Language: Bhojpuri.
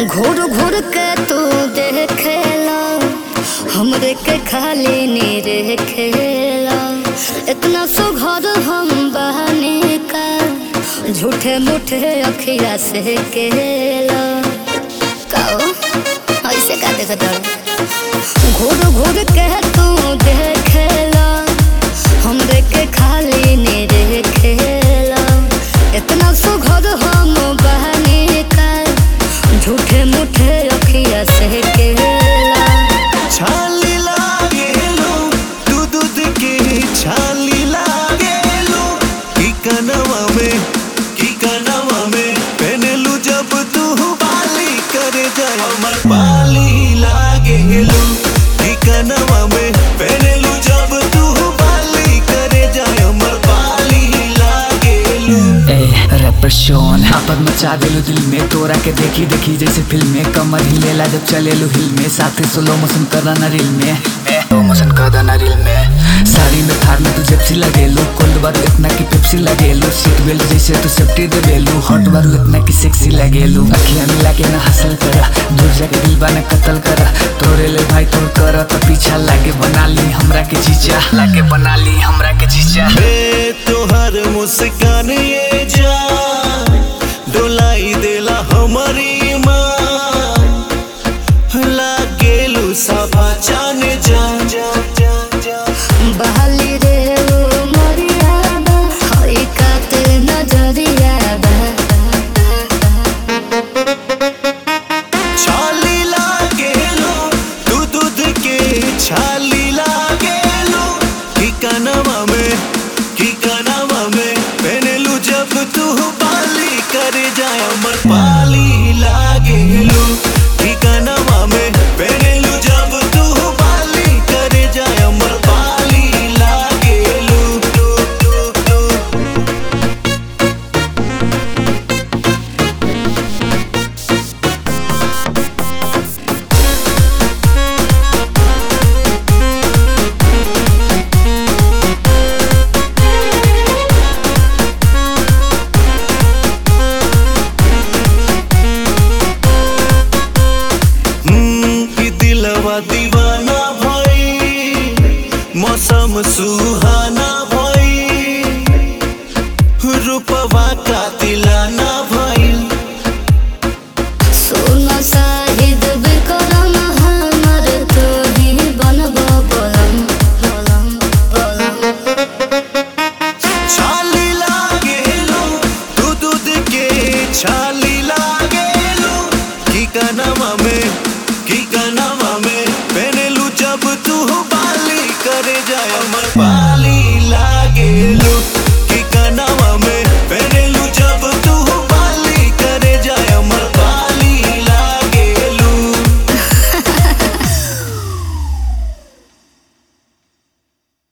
घूर घूर के तू देखेला हमरे के खाली नी देखेला इतना सुघर हम बहने का झूठे मूठे अखिया से केला कहो ऐसे का देखत हड़ो? घूर घूर के तू देखेला हमरे के खाली नी देखेला इतना सुघर हम बहने का झूठे मूठे अखिया से केला छाली लागेलो तू दूध के छाली लागेलो की कनवा में की कनवा में पहनलू जब तू बाली करे जाए हमर बाली लागेलो की कनवा में पहनलू जब तू बाली करे जाए हमर बाली लागेलो ए रैपर शोन आपद मचा देलू दिल में तोरा के देखी देखी जैसे फिल्म में कमर हिलेला जब चलेलू हिल में साथे स्लो मोशन कर ना रील में स्लो मोशन कर ना रील में साड़ी में थार में तू जेप्सी लगेलू कोल्ड बार इतना की पेप्सी लगेलू सीट बेल्ट जैसे तू सेफ्टी देलू हॉट बार इतना की सेक्सी लगेलू अखियां मिला के ना हसल करा दूर जाके दिल बना कत्ल करा तोरे ले भाई तोर कर तो पीछा लागे बना ली हमरा के जीजा लागे बना ली हमरा के जीजा ए तोहर मुस्कान ये जान डोलाई देला हमारी माँ लागेलू सभा जान जा जा जा जा बहाली रे ओ मरियादा हई काते नजरियादा छाली लागेलो तू दूध के छाली लागेलो की कनवा में की कनवा में पहनलू जब तू बाली करे जाए अमर पाली लागेलो की कनवा में पहनलू जब तू बाली करे जाए अमर पाली लागेलो टू टू टू हम्म, कि दिलवा दीवाना भई मौसम सुहा